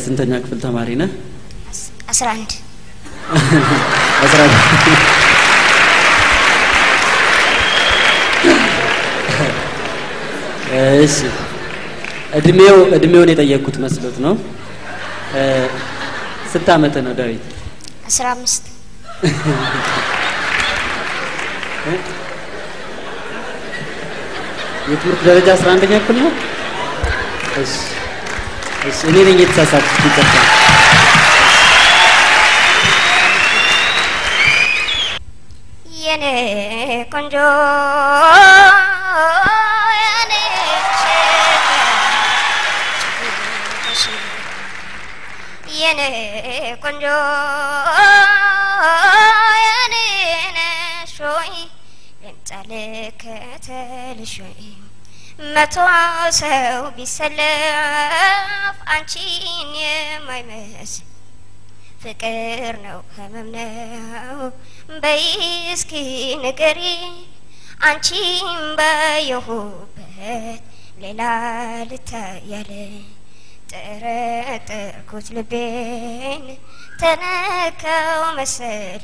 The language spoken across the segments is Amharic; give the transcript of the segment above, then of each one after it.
የስንተኛ ክፍል ተማሪ ነህ? አስራ አንድ አስራ እሺ እድሜው እድሜውን የጠየቅኩት መስሎት ነው። እ፣ ስንት አመት ነው ዳዊት? አስራ አምስት የትምህርት ደረጃ አስራ አንደኛ ክፍል ነው። እሺ እሺ፣ እኔ ነኝ የተሳሳትኩት። ይቅርታ። የኔ ቆንጆ የኔ ሸጋ የኔ ቆንጆ የኔ ነሽ ሆይ ልምጣ ልከተልሽ ሆይ መቶ ሰው ቢሰለፍ አንቺን የማይመስል ፍቅር ነው ህመም ነው በይ እስኪ ንገሪ አንቺም ባየሁበት ሌላ ልታያለ ጠረጠርኩት ልቤን ተነካው መሰለ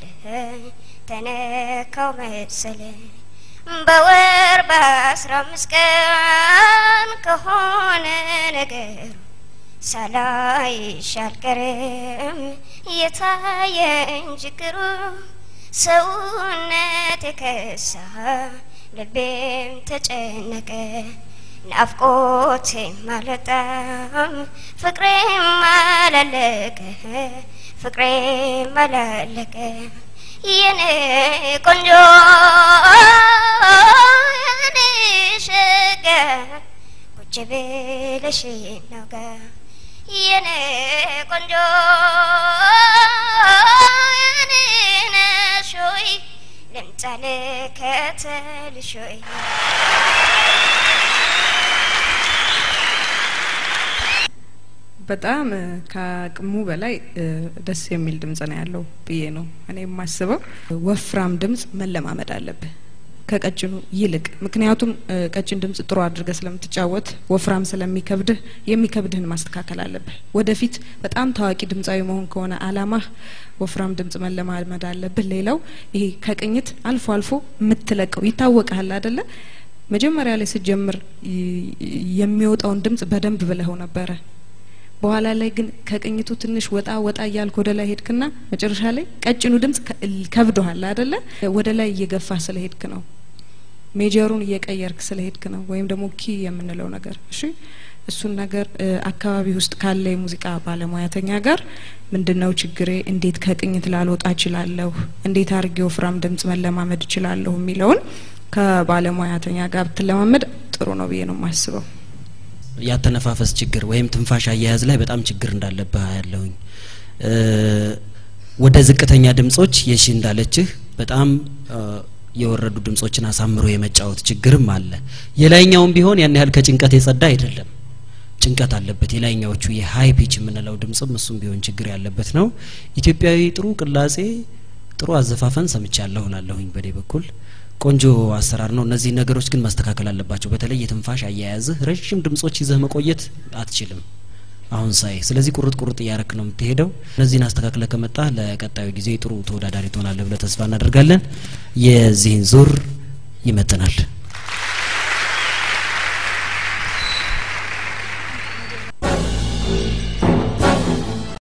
ተነካው መሰለ በወር በአስራ አምስት ቀን ከሆነ ነገሩ ሳላይሽ አልቀርም የታየኝ ችግሩ ሰውነት የከሳ ልቤም ተጨነቀ ናፍቆቴም አልወጣም ፍቅሬም አላለቀ ፍቅሬም አላለቀ የኔ ቆንጆ የኔ ሸጋ ቁጭ ብለሽ ናውጋ የኔ ቆንጆ የኔ ነሽ ሆይ ልምጣ ልከተልሽ ሆይ በጣም እ፣ ከአቅሙ በላይ እ፣ ደስ የሚል ድምጽ ነው ያለው ብዬ ነው እኔ የማስበው። ወፍራም ድምጽ መለማመድ አለብህ ከቀጭኑ ይልቅ። ምክንያቱም እ፣ ቀጭን ድምጽ ጥሩ አድርገህ ስለምትጫወት ወፍራም ስለሚከብድህ የሚከብድህን ማስተካከል አለብህ። ወደፊት በጣም ታዋቂ ድምጻዊ መሆን ከሆነ አላማህ ወፍራም ድምጽ መለማመድ አለብህ። ሌላው ይሄ ከቅኝት አልፎ አልፎ የምትለቀው ይታወቃል አደለ? መጀመሪያ ላይ ስትጀምር ይ- የሚወጣውን ድምጽ በደንብ ብለኸው ነበረ። በኋላ ላይ ግን ከቅኝቱ ትንሽ ወጣ ወጣ እያልክ ወደ ላይ ሄድክና መጨረሻ ላይ ቀጭኑ ድምጽ ከ- ከብዶሃል አደለ? ወደ ላይ እየገፋ ስለሄድክ ነው። ሜጀሩን እየቀየርክ ስለሄድክ ነው። ወይም ደግሞ ኪ የምንለው ነገር እሺ። እሱን ነገር እ፣ አካባቢ ውስጥ ካለ የሙዚቃ ባለሙያተኛ ጋር ምንድነው ችግሬ፣ እንዴት ከቅኝት ላልወጣ እችላለሁ፣ እንዴት አድርጌ ወፍራም ድምጽ መለማመድ እችላለሁ የሚለውን ከባለሙያተኛ ጋር ብትለማመድ ጥሩ ነው ብዬ ነው የማስበው። ያተነፋፈስ ችግር ወይም ትንፋሽ አያያዝ ላይ በጣም ችግር እንዳለብህ ያለሁኝ ወደ ዝቅተኛ ድምጾች የሺ እንዳለችህ በጣም እ፣ የወረዱ ድምጾችን አሳምሮ የመጫወት ችግርም አለ። የላይኛውም ቢሆን ያን ያህል ከጭንቀት የጸዳ አይደለም። ጭንቀት አለበት። የላይኛዎቹ የሀይ ፒች የምንለው ድምጽም እሱም ቢሆን ችግር ያለበት ነው። ኢትዮጵያዊ ጥሩ ቅላጼ፣ ጥሩ አዘፋፈን ሰምቻለሁ እላለሁኝ በእኔ በኩል ቆንጆ አሰራር ነው። እነዚህ ነገሮች ግን መስተካከል አለባቸው። በተለይ የትንፋሽ አያያዝህ ረዥም ድምጾች ይዘህ መቆየት አትችልም አሁን ሳይ። ስለዚህ ቁርጥ ቁርጥ እያረክ ነው የምትሄደው። እነዚህን አስተካክለ ከመጣ ለቀጣዩ ጊዜ ጥሩ ተወዳዳሪ ትሆናለህ ብለ ተስፋ እናደርጋለን። የዚህን ዙር ይመጥናል።